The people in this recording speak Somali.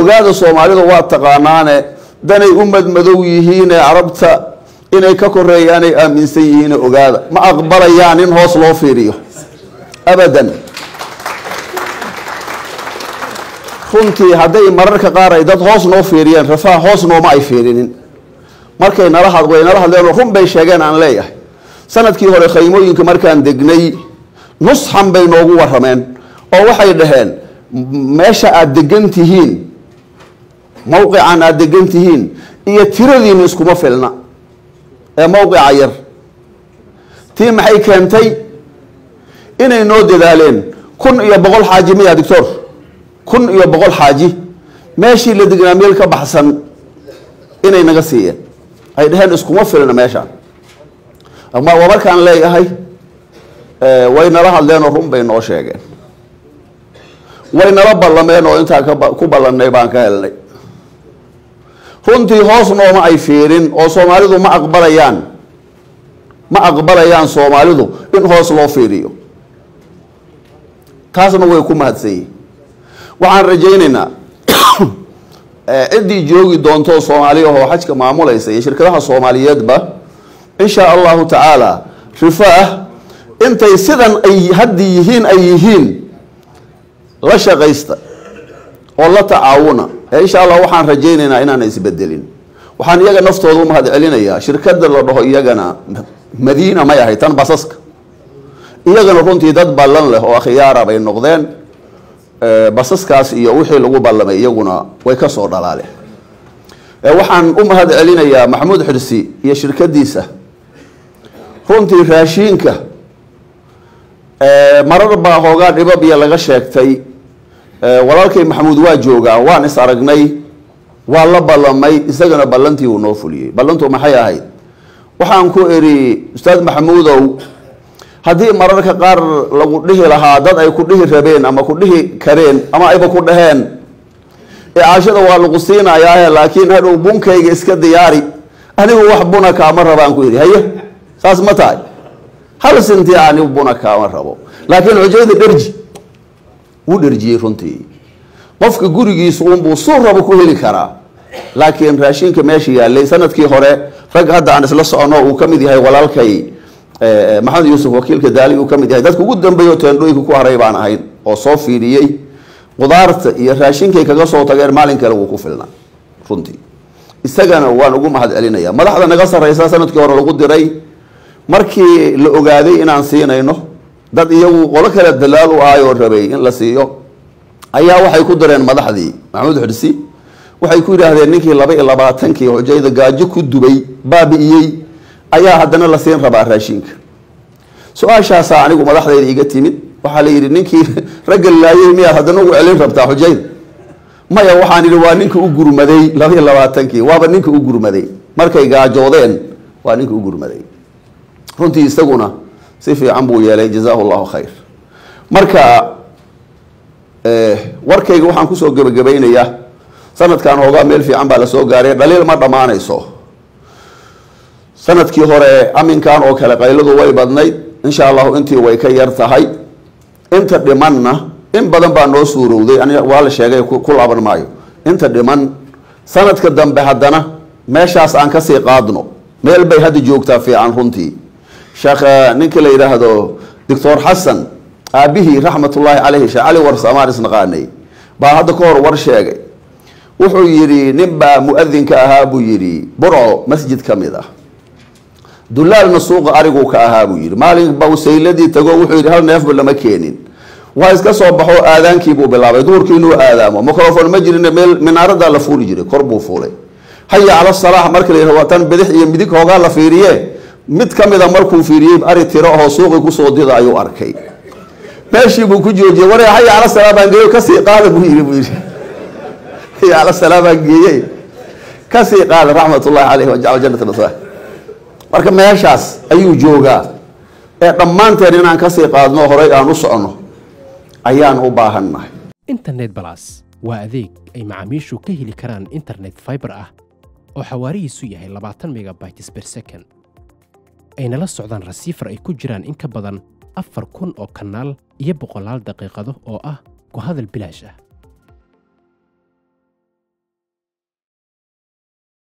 ogaada soomaalida waa taqaanaane danay u madmadow yihiine carabta inay ka koreeyaanay aaminsan yihiine ogaada ma aqbalayaan in hoos loo fiiriyo abadan runtii hadday mararka qaar ay dad hoos noo fiiriyeen rafaa hoos nooma ay fiirinin markay nala had way nala hadleenoo run bay sheegeen aan leeyahay sanadkii hore khaymooyinka markaan degnay nusxan bay noogu warameen oo waxay dhaheen meesha aada degan tihiin mawqican aada degan tihiin iyo tiradiina iskuma filna ee mawqica yar tii maxay keentay inay noo dadaaleen kun iyo boqol xaaji miya doctor kun iyo boqol xaaji meeshii la degnaa meel ka baxsan inay naga siiyeen ay dhaheen iskuma filna meeshaan waa markaan leeyahay way nala hadleen oo run bay noo sheegeen way nala ballameen oo intaa ku ballannay baan ka helnay runtii hoos nooma ay fiirin oo soomaalidu ma aqbalayaan ma aqbalayaan soomaalidu in hoos loo fiiriyo taasna way ku mahadsan yihin waxaan rajaynaynaa ciddii joogi doonto soomaali ahoo xajka maamulaysa iyo shirkadaha soomaaliyeedba in shaa allahu tacaala rifaah intay sidan ay haddi yihiin ay yihiin la shaqaysta oo la tacaawuna ee insha allah waxaan rajaynaynaa inaana isbedelin waxaan iyaga naftooda u mahad celinayaa shirkada la dhaho iyagana madiina may ahay tan basaska iyagana runtii dad ballan leh oo akhyaara bay noqdeen basaskaas iyo wixii lagu ballamay iyaguna way ka soo dhalaaleen waxaan u mahad celinayaa maxamuud xirsi iyo shirkadiisa runtii raashiinka marar baa hoogaa dhibabiya laga sheegtay walaalkay maxamuud waa joogaa waan is aragnay waa la ballamay isagana ballantii uu noo fuliyey ballantu maxay ahayd waxaan ku iri ustaad maxamuudow haddii mararka qaar lagu dhihi lahaa dad ay ku dhihi rabeen ama ku dhihi kareen ama ayba ku dhaheen icaashada waa lagu siinayaahe laakiin hadhow bunkayga iska diyaari anigu wax buna kaama rabaan ku yidhi haye saas ma tahay hal sinti anigu buna kaama rabo laakiin xujayda dherji wuu dherjiyey runtii qofka gurigiisu unbuu suu rabo ku heli karaa laakiin raashinka meesha yaalay sanadkii hore rag hadda aan isla socono uu ka mid yahay walaalkay maxamed yuusuf wakiilka daali uu ka mid yahay dadka ugu dambeeyo teendhooyinka ku haray baan ahayn oo soo fiiriyey qudaarta iyo raashinkay kaga soo tageen maalin kale wuu ku filnaa runtii isagana waan ugu mahad celinaya madaxda naga sarreysa sanadkii hore lagu diray markii la ogaaday inaan siinayno dad iyagu qolo kale dalaal u ahay oo rabay in la siiyo ayaa waxay ku direen madaxdii maxamuud xirsi waxay ku yidhaahdeen ninkii laba iyo labaatankii xujayda gaajo ku dubay baabi'iyey ayaa haddana la siin rabaa raashinka su-aashaasaa anigu madaxdayda iga timid waxaa la yidhi ninkii ragga laayey miyaad haddana ugu celin rabtaa xujayda maya waxaan idhi waa ninka u gurmaday laba iyo labaatankii waaba ninka u gurmaday markay gaajoodeen waa ninka u gurmaday runtii isaguna si fiican buu yeelay jazaahu llahu khayr marka warkayga waxaan kusoo gebagabaynayaa sanadkan hoogaa meel fiican baa lasoo gaaray dhaliil ma dhammaanayso sanadkii hore aminkan oo kale qayladu way badnayd insha allahu intii way ka yar tahay inta dhimanna in badan baa noo suurowday waa la sheegay ku laaban maayo inta dhiman sanadka dambe haddana meeshaas aan kasii qaadno meel bay hadda joogtaa fiican runtii sheekh ninkii la yidhaahdo doctor xasan aabihii raxmatullaahi caleyhi sheekh cali warsamaan isnaqaanay baa hadda ka hor war sheegay wuxuu yidhi nin baa mu-adinka ahaa buu yidhi burco masjid ka mid ah dulaalna suuqa ariguu ka ahaa buu yidhi maalin bawsayladii tago wuxuu yidhi hal neefba lama keenin waa iska soo baxo aadaankiibuu bilaabay duhurkii inuu aadaamo microfon ma jirin meel minaaradaa la fuuli jiray kor buu fuulay haya cala salaax marka la yidhahdo waa tan bidix iyo midig hoogaa la fiiriye mid ka mida markuu fiiriyey ari tiro oo suuqii kusoo dida ayuu arkay meeshii buu ku joojiyey war haya cala salaa baan geeyo kasii qaada buu yidhi buu yidhi haya cala salaa baan geeyey kasii qaada raxmatullahi caleyhi wajacala jannata nasah marka meeshaas ayuu joogaa ee dhammaanteen inaan kasii qaadno horay aan u soconno ayaan u baahannahay internet balas waa adeeg ay macaamiishu ka heli karaan internet fiber ah oo xawaarihiisu yahay labaatan megabytes per second ayna la socdaan rasiifar ay ku jiraan in ka badan afar kun oo kanaal iyo boqolaal daqiiqado oo ah ku hadal bilaash ah